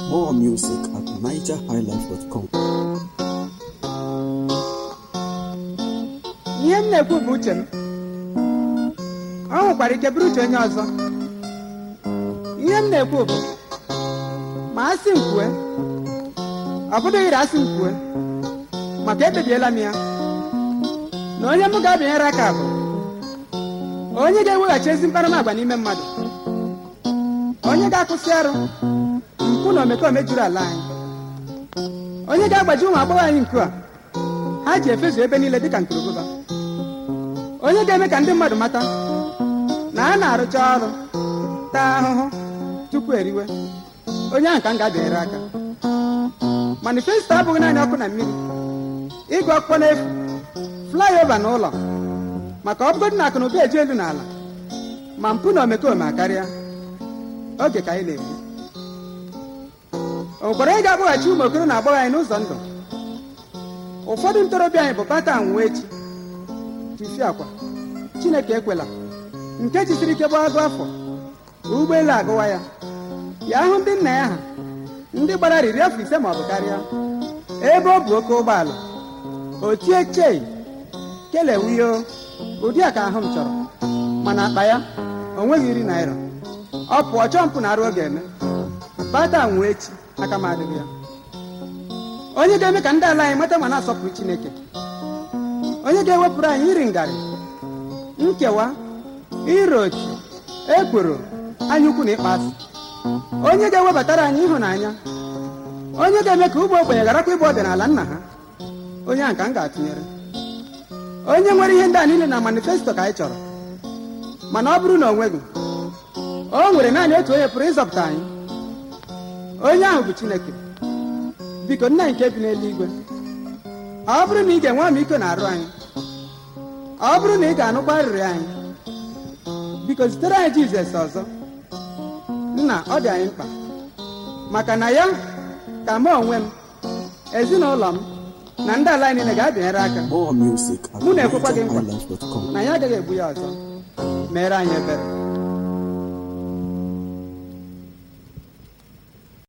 More music at nigerhighlife.com. ihe m na-ekwu bụ uche m ọ nwekwara ike bụrụ uche onye ọzọ ihe m na-ekwu bụ ma asị m kwue ọ bụdịghịrị asị m kwue maka ekpebiela m ya na onye m ga-abịanyere aka bụ onye ga-eweghachi ezi mkparamagwa n'ime mmadụ onye ga-akwụsị arụ mpụ na omekome juru ala anyị onye ga-agbaji ụmụ agbọghọ anyị nku a ha ji efezu ebe niile dịka ntorobụba onye ga-eme ka ndị mmadụ mata na a na-arụcha ọrụ taa ahụhụ tupu eriwe onye ahụ ka m ga-abịanyere aka manifesto abụghị naanị ọkụ na mmiri ịgụ akwụkwọ n'efu flyover na ụlọ maka ọ bụgodị na akụ na ụba eji elu n'ala ma mpụ na omekome akarịa oge ka anyị na-egbu o nwekwara onye ga-akpọghachi ụmụ okoro na agbọghọ anyị n'ụzọ ndụ ụfọdụ ntorobịa anyị bụ bata nwa echi tufi akwa chineke ekwela nke jisiri ike gbagagụ afọ ụgbọelu agụwa ya ya hụ ndị nna ya ha ndị gbara riri afọ ise ma ọ bụ karịa ebe ọ bụ oke ụgbọala o tie chei kelewiyo ụdị a ka ahụ m chọrọ mana akpa ya o nweghị iri naira ọ pụọ chọọ mpụ na arụ ọ ga-eme bata nwa echi aka m adịghị ya onye ga-eme ka ndị ala anyị mata ma na-asọpụrụ chineke onye ga-ewepụrụ anyị iri ngarị nkewa iro ochi ekworo anya ukwu na ịkpa asị onye ga-ewebatara anyị ịhụnanya onye ga-eme ka ụmụ ogbenye gharakwa ịbụ ọdịnala nna ha onye ahụ ka m ga-atụnyere onye nwere ihe ndị a niile na manifesto ka anyị chọrọ mana ọ bụrụ na o nweghị o nwere naanị otu onye pụrụ ịzọpụta anyị onye ahụ bụ chineke biko nna nke bi n'eluigwe ọ bụrụ na ị ga-enwe ọmịiko na arụ anyị ọ bụrụ na ị ga-anụkwa arịrịọ anyị biko zitere anyị jizọs ọzọ nna ọ dị anyị mkpa maka na ya ka mụ onwe m ezinụlọ m na ndị ala anyị niile ga-abịanyere aka More music at Mụ na-ekwekwa gị nkwa. nigerhighlife.com. na ya agaghị egbu ya ọzọ mere anyị ebere